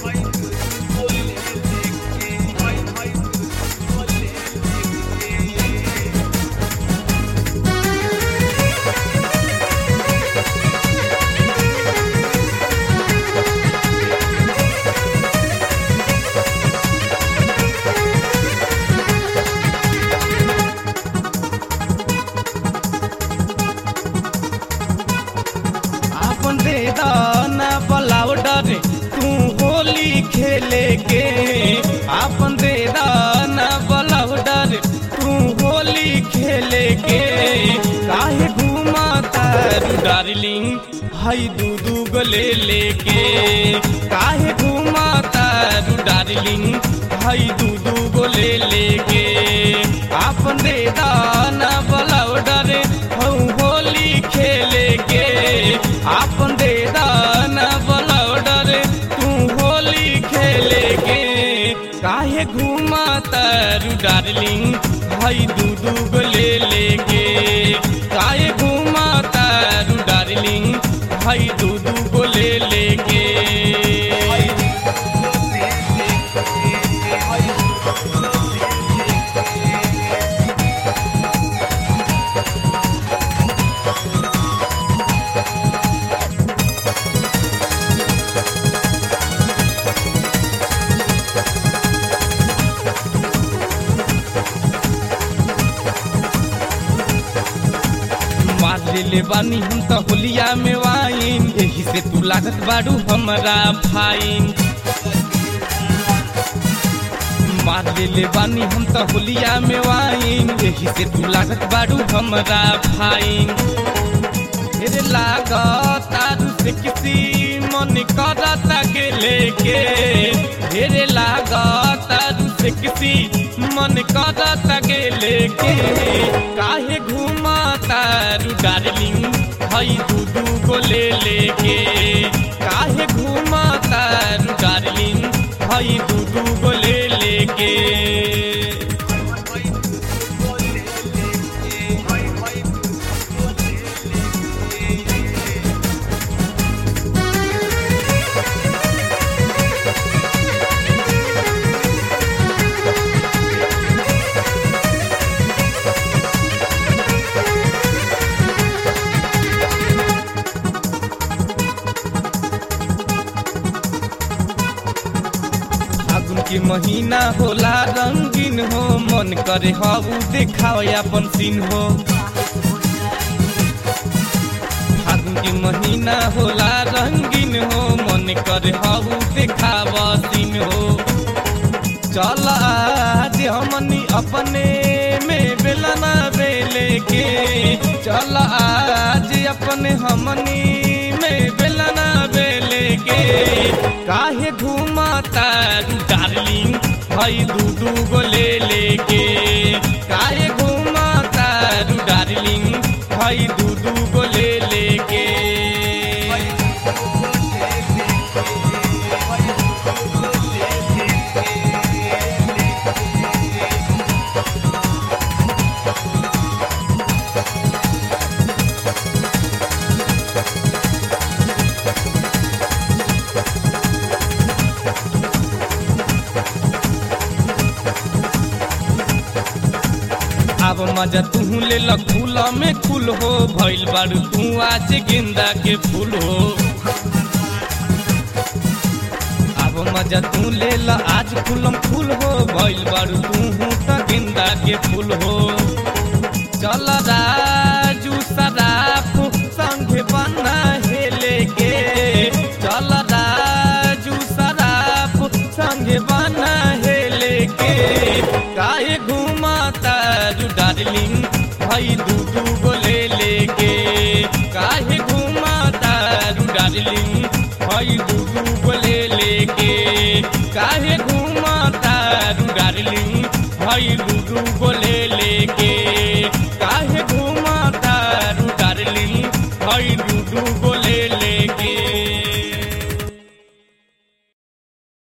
आपन दे दाना बलाउडर तू होली खेले के आपन दे दाना बलाउडर तू होली खेले के काहे घूमा तारू डार्लिंग हई दू दू गो ले लेके काहे घूमा तारू डार्लिंग हई दू दू गो ले लेके आपन दे दाना बलाउडर हऊ होली खेले के आपन दे दाना बलौडर तू होली खेले के काहे घूमा तारू डार्लिंग हई दू दू गो ले लेके काहे घूमा तारू डार्लिंग हई दू दू गो ले लेके मार ले बानी हम तो होलिया में वाइन यही से तू लागत बाड़ू हमरा फाइन मार ले बानी हम तो होलिया में वाइन यही से तू लागत बाड़ू हमरा फाइन मेरे लागत तारू से किसी मन करता के लेके मेरे लागत तारू से किसी मन करता के लेके काहे घूमा तारू डार्लिंग हई दू दू को ले लेके काहे घूमा तारू डार्लिंग हई दू दू को ले लेके फागुन के महीना होला रंगीन हो मन करे हबू देखाओ अपन सीन हो फागुन के महीना होला रंगीन हो मन करे हबू देखाव सीन हो चल आज हमनी अपने में बेलना बेले के चल आज अपने हमनी में बेलना बेले के काहे घूमा तारू डार्लिंग हई दू दू गो ले लेके काहे घूमा तारू डार्लिंग हई दू दू गो ले लेके अब मजा तू ले ल फूल में फूल हो भइल बारू तू आज गेंदा के फूल हो अब मजा तू ले ल आज फूलम फूल हो भइल बारू तू त गेंदा के फूल हो चल राजू सराफ संगे बना हेले के चल राजू सराफ संगे बना हेले के काहे घूमा तारू डार्लिंग भाई दू दू गो ले लेके काहे घूमा तारू डार्लिंग भाई दू दू गो ले लेके काहे घूमा तारू डार्लिंग भाई दू दू गो ले